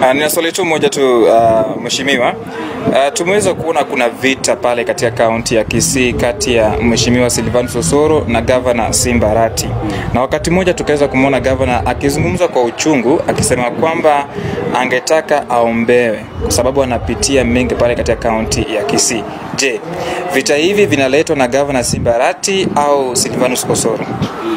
Uh, nina swali tu moja tu uh, mheshimiwa. Uh, tumeweza kuona kuna vita pale katika kaunti ya Kisii kati ya mheshimiwa Silvanus Osoro na gavana Simba Arati, na wakati mmoja tukaweza kumwona gavana akizungumza kwa uchungu akisema kwamba angetaka aombewe kwa sababu anapitia mengi pale katika kaunti ya Kisii. Je, vita hivi vinaletwa na gavana Simba Arati au Silvanus Osoro?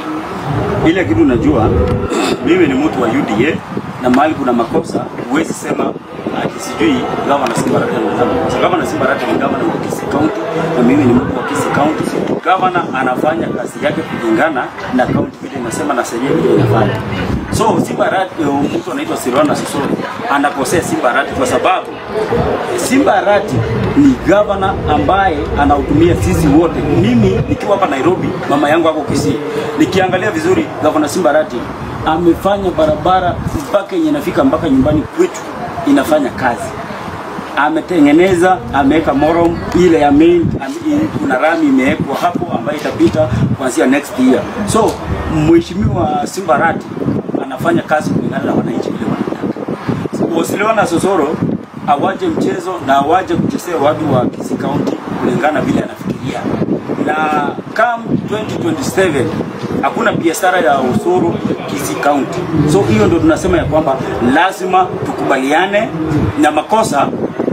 Ile kitu najua mimi ni mtu wa UDA na mahali kuna makosa huwezi sema ati sijui gavana Simba Arati anafanya makosa. Gavana Simba Arati ni gavana wa Kisii County na mimi ni mtu wa Kisii County. Gavana anafanya kazi yake kulingana na county vile inasema na sheria vile inafanya. So Simba Arati, eh, mtu anaitwa Silvanus Osoro anakosea Simba Arati kwa sababu Simba Arati ni gavana ambaye anahudumia sisi wote. Mimi nikiwa hapa Nairobi, mama yangu ako Kisii. Nikiangalia vizuri, gavana Simba Arati amefanya barabara mpaka yenye inafika mpaka nyumbani kwetu inafanya kazi. Ametengeneza, ameweka morom ile ya main, ame- kuna rami imewekwa hapo ambayo itapita kuanzia next year. So mheshimiwa Simba Arati anafanya kazi kulingana na wananchi vile wanataka. Wasiliwana Sosoro awaje mchezo na awaje kuchezea watu wa Kisii County kulingana vile anafikiria, na come 2027 hakuna biashara ya usuru Kisii County. So hiyo ndio tunasema ya kwamba lazima tukubaliane na makosa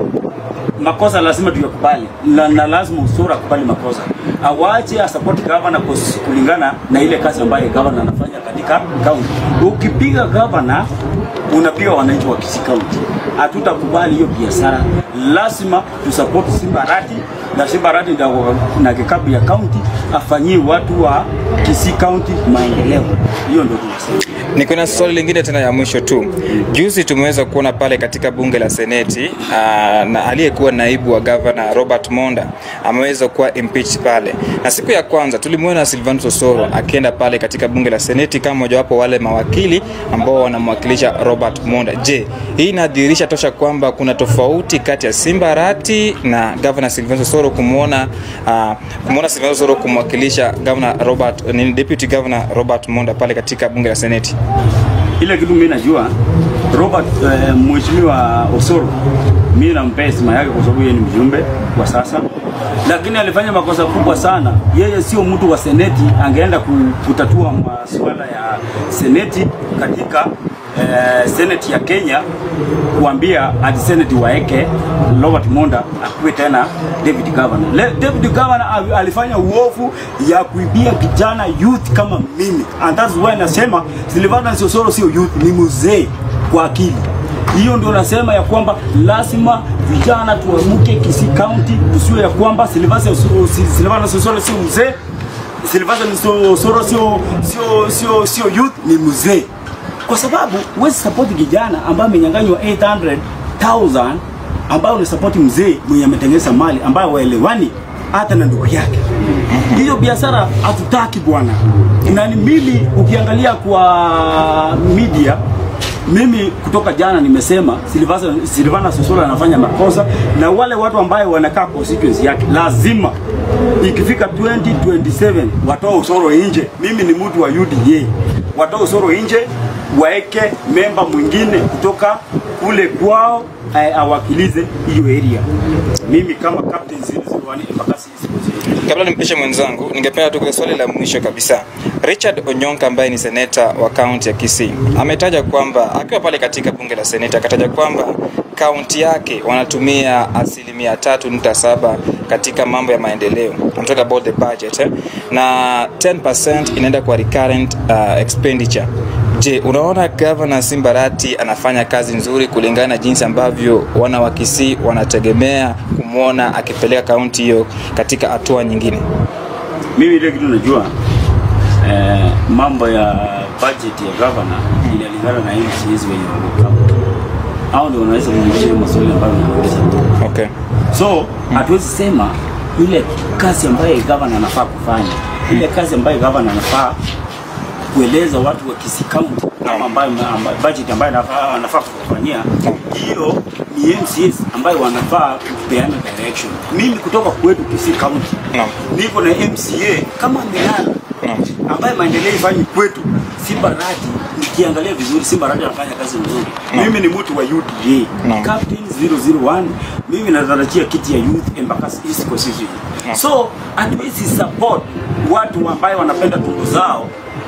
makosa lazima tuyakubali na, na lazima usura akubali makosa, awache asupport governor kus- kulingana na ile kazi ambayo governor anafanya katika county. Ukipiga governor unapiga wananchi wa Kisii County. Hatutakubali hiyo biashara, lazima tusupport Simba Arati na Simba Arati ndio na kikapu ya county afanyie watu wa Kisii County maendeleo. Hiyo ndio tunasema. Niko na swali lingine tena ya mwisho tu. Juzi tumeweza kuona pale katika bunge la Seneti aa, na aliyekuwa naibu wa gavana Robert Monda ameweza kuwa impeached pale, na siku ya kwanza tulimwona Silvanus Osoro akienda pale katika bunge la Seneti kama mojawapo wale mawakili ambao wanamwakilisha Robert Monda. Je, hii inadhihirisha tosha kwamba kuna tofauti kati ya Simba Arati na gavana Silvanus Osoro kumwona uh, kumwona Silvanus Osoro kumwakilisha gavana Robert ni deputy governor Robert Monda pale katika bunge la Seneti? ile kitu mimi najua Robert eh, mheshimiwa Osoro mimi nampea heshima yake kwa sababu yeye ni mjumbe kwa sasa, lakini alifanya makosa kubwa sana. Yeye sio mtu wa seneti, angeenda ku- kutatua masuala ya seneti katika eh, seneti ya Kenya, kuambia ati seneti waeke Robert Monda akuwe tena deputy governor. Le, deputy governor al- alifanya uovu ya kuibia kijana youth kama mimi, and that's why nasema Silvanus Osoro sio youth, ni mzee kwa akili. Hiyo ndio nasema ya kwamba lazima vijana tuamke Kisii County, tusiwe ya kwamba Silvanus Osoro Silvanus Osoro sio mzee, Silvanus Osoro sio sio sio sio youth, ni mzee kwa sababu huwezi support kijana ambaye amenyang'anywa 800,000 ambaye unasapoti mzee mwenye ametengeneza mali ambayo waelewani hata na ndugu yake. Hiyo biashara hatutaki bwana. Na ni mimi ukiangalia kwa media mimi kutoka jana nimesema Silvana Silvana Sosoro anafanya makosa na wale watu ambaye wanakaa constituency yake lazima ikifika 2027 watoe usoro nje. Mimi ni mtu wa UDA, watoe usoro nje, waeke memba mwingine kutoka kule kwao eh, awakilize hiyo area. Mimi kama captain 001 Embakasi Kabla nimpishe mwenzangu, ningependa tu kwa swali la mwisho kabisa. Richard Onyonka ambaye ni seneta wa kaunti ya Kisii ametaja kwamba akiwa pale katika bunge la seneta akataja kwamba kaunti yake wanatumia asilimia tatu nukta saba katika mambo ya maendeleo. I'm talking about the budget eh? na 10% inaenda kwa recurrent uh, expenditure. Je, unaona gavana Simbarati anafanya kazi nzuri kulingana na jinsi ambavyo wana wa Kisii wanategemea kumwona akipeleka kaunti hiyo katika hatua nyingine? Mimi ile kitu najua eh, mambo ya budget ya governor inalingana na MCAs wenye wako county. Hao ndio wanaweza kujibu maswali ambayo unauliza. Okay. So hatuwezi sema ile kazi ambayo governor anafaa kufanya, ile kazi ambayo governor anafaa kueleza watu wa Kisii County ama ambayo ambayo- budget ambayo anafaa anafaa kufanyia, hiyo ni MCAs ambayo wanafaa kupeana direction. Mimi kutoka kwetu Kisii County Naam. niko na MCA kama Milana Naam. ambaye maendeleo ifanye kwetu si Barati nikiangalia vizuri Simba Rati anafanya kazi nzuri. Mimi ni mtu wa UDA. Naam. Captain 001 mimi natarajia kiti ya youth Embakasi East Constituency. Naam. So hatuwezi support watu ambaye wanapenda tumbo zao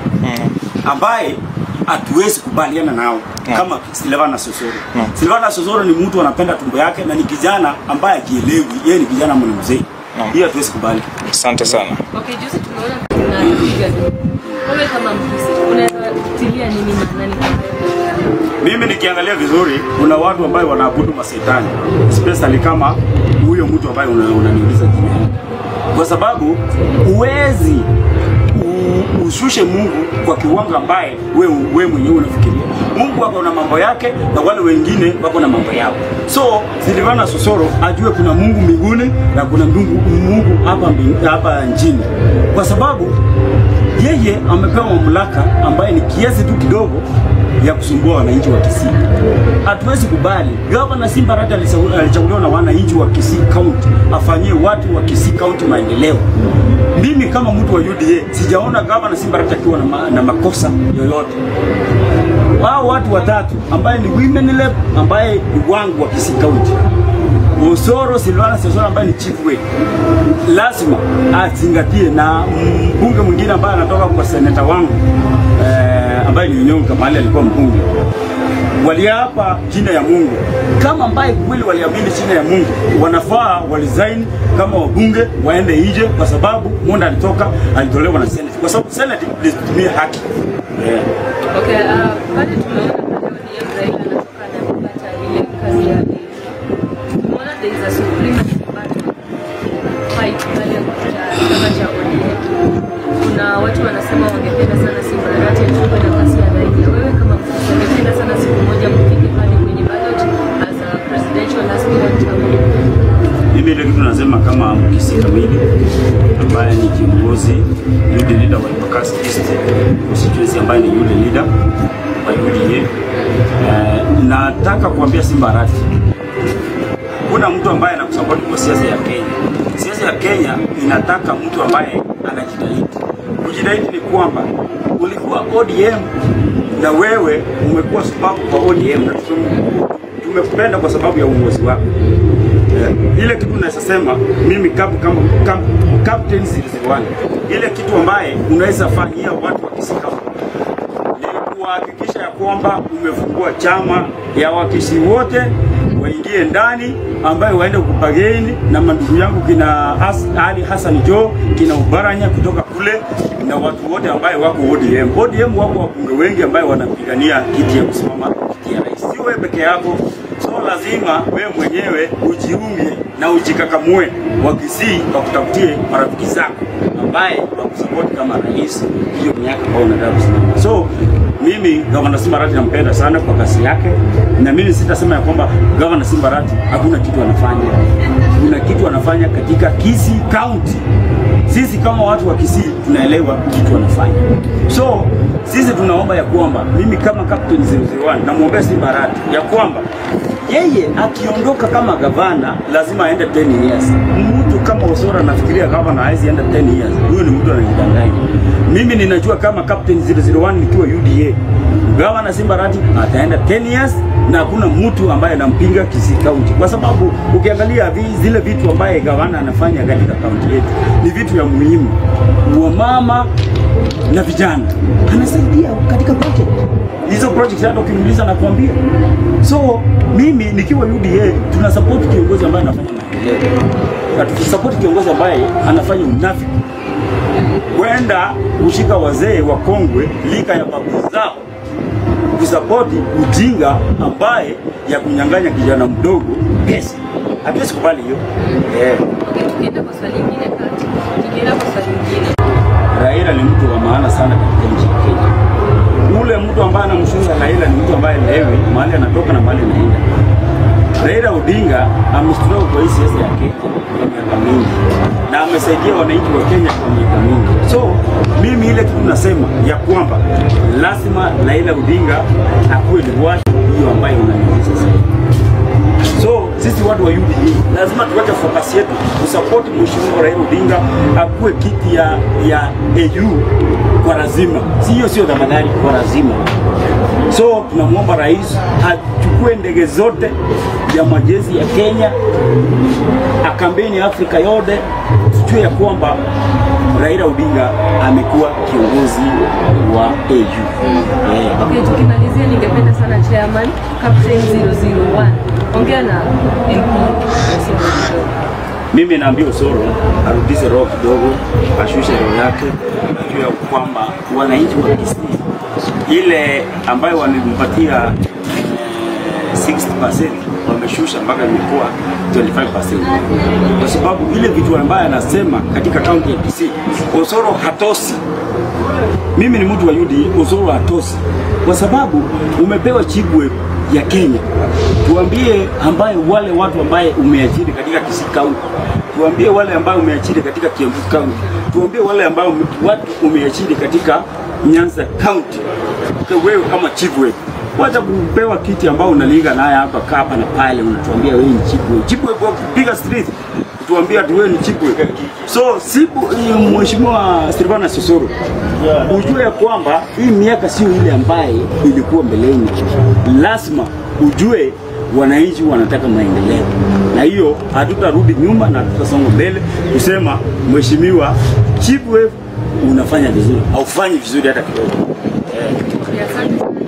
ambaye hatuwezi kubaliana nao Naam. kama Silvana Sosoro. Naam. Silvana Sosoro ni mtu anapenda tumbo yake na ni kijana ambaye akielewi, yeye ni kijana mwenye mzee. Naam. Hiyo hatuwezi kubali. Asante sana. Okay, juzi tumeona kuna piga duru. Wewe kama mkisi unaweza tilia nini maanani kama Mimi nikiangalia vizuri, kuna watu ambayo wanaabudu masetani, especially kama huyo mtu ambaye una- unaniuliza jina yake, kwa sababu huwezi u- ushushe Mungu kwa kiwango ambaye we, we mwenyewe unafikiria. Mungu wako na mambo yake na wale wengine wako na mambo yao. So Silvana Sosoro ajue kuna Mungu mbinguni na kuna Mungu, Mungu hapa mbing- hapa nchini, kwa sababu yeye amepewa mamlaka ambaye ni kiasi tu kidogo ya kusumbua wananchi wa Kisii. Hatuwezi kubali gavana Simba Arati alisau- alichaguliwa na wananchi wa Kisii County afanyie watu wa Kisii County maendeleo. Mimi kama mtu wa UDA sijaona gavana Simba Arati akiwa na, ma, na makosa yoyote. Wao watu watatu ambaye ni women rep ambaye ni wangu wa Kisii County Osoro Silvana Sosoro ambaye ni chief way lazima azingatie, na mbunge mwingine ambaye anatoka kwa seneta wangu eh, ambaye ni Nyonga mahali alikuwa mbunge waliapa chini ya Mungu kama ambaye kweli waliamini chini ya Mungu, wanafaa walizaini kama wabunge waende nje, kwa sababu Monda alitoka alitolewa na Senate, kwa sababu Senate ilitumia haki yeah. Okay, uh, pale tumeona pale ODM Raila anatoka anapata ile kazi yake. Tumeona there is a supremacy battle fight pale kwa chama cha ODM. Kuna watu wanasema wangependa sana Simba Arati achukue nafasi ya Raila. Wewe kama mfuasi ungependa sana siku moja mfike pale kwenye ballot as a presidential aspirant ama Mimi ile kitu nasema kama mkisi kamili ambaye ni kiongozi yule leader wa Embakasi East constituency ambaye ni yule leader wa UDA. Eh, nataka kuambia Simba Arati kuna mtu ambaye anakusapoti kwa siasa ya Kenya. Siasa ya Kenya inataka mtu ambaye anajitahidi. Kujitahidi ni kwamba ulikuwa ODM na wewe umekuwa sababu kwa ODM na tume- tumekupenda kwa sababu ya uongozi wako. Eh, ile kitu naweza sema mimi kama kama kama captain 001 ile kitu ambaye unaweza fanyia watu wa Kisii County ni kuhakikisha ya kwamba umefungua chama ya wakisi wote waingie ndani, ambayo waende kupageni na mandugu yangu kina Has, Ali Hassan Jo kina Ubaranya kutoka kule na watu wote ambaye wako ODM. ODM wako wabunge wengi ambaye wanapigania kiti ya kusimama kiti ya rais, si wewe peke yako. So lazima wewe mwenyewe ujiunge na ujikakamue wa Kisii wakutafutie marafiki zako ambaye wakusapoti kama rais hiyo miaka ambayo unataka kusimama. So mimi gavana Simba Arati nampenda sana kwa kazi yake, na mimi sitasema ya kwamba gavana Simba Arati hakuna kitu anafanya. Kuna kitu anafanya katika Kisii County. Sisi kama watu wa Kisii tunaelewa kitu anafanya. So sisi tunaomba ya kwamba mimi kama captain 001 namwombea Simba Arati ya kwamba yeye akiondoka kama gavana lazima aende 10 years. Mtu kama Osoro anafikiria gavana hawezi enda 10 years, huyo ni mtu anajidanganya. Mimi ninajua kama captain 001 nikiwa UDA, gavana Simba Arati ataenda 10 years na hakuna mtu ambaye anampinga Kisii County, kwa sababu ukiangalia vi, zile vitu ambaye gavana anafanya katika kaunti yetu ni vitu ya muhimu wa mama na vijana, anasaidia katika project hizo project, hata ukimuuliza nakwambia. So mimi nikiwa UDA tuna support kiongozi ambaye anafanya maendeleo, na tukisupport kiongozi ambaye anafanya unafiki, kwenda kushika wazee wakongwe lika ya babu zao kusapoti ujinga ambaye ya kunyang'anya kijana mdogo pesa. Hatuwezi kubali hiyo yeah. Okay, tukienda kwa swali lingine kati. Tukienda kwa swali lingine. Raila ni mtu wa maana sana katika nchi ya Kenya. Ule mtu ambaye anamshunga Raila ni mtu ambaye lewe mahali anatoka na mahali anaenda. Raila Odinga amestroke kwa hii siasa ya Kenya kwa miaka mingi na amesaidia wananchi wa Kenya kwa miaka mingi. So mimi ile kitu nasema ya kwamba lazima Raila Odinga akuwe ni watu hiyo ambayo unaniuliza sasa. So sisi watu wa UDA lazima tuweke focus yetu support mheshimiwa Raila Odinga akuwe kiti ya ya AU kwa lazima, si hiyo sio tafadhali, kwa lazima. So tunamwomba rais achukue ndege zote ya majeshi ya Kenya, akambeni Afrika yote, tujue ya kwamba Raila Odinga amekuwa kiongozi wa AU. Yeah. Okay, tukimalizia ningependa sana chairman Captain 001 ongea na MP Osoro kidogo. Mimi naambia Osoro arudishe roho kidogo, ashushe roho yake, ajue ya kwamba wananchi wa Kisii ile ambayo walimpatia eh, 60% wameshusha mpaka imekuwa 25%, kwa sababu ile vitu ambayo anasema katika kaunti ya Kisii, Osoro hatosi. Mimi ni mtu wa UDA, Osoro hatosi kwa sababu umepewa Chibwe ya Kenya. Tuambie ambaye wale watu ambaye umeajiri katika Kisii County, tuambie wale ambao umeajiri katika Kiambu County, tuambie wale ambao ume- watu umeajiri katika Nyanza County. Kwa wewe kama chief whip wacha kupewa kiti ambao unalinga naye hapa kaa hapa na pale, unatuambia wewe ni chief whip. Chief whip wa kupiga street tuambie ati wewe ni chief whip. So sibu hii mheshimiwa Silvana Sosoro ujue ya kwamba hii miaka sio ile ambaye ilikuwa mbeleni. Lazima ujue wananchi wanataka maendeleo, na hiyo hatutarudi nyuma na tutasonga mbele kusema mheshimiwa chief whip unafanya vizuri, haufanyi vizuri hata kidogo. Asante sana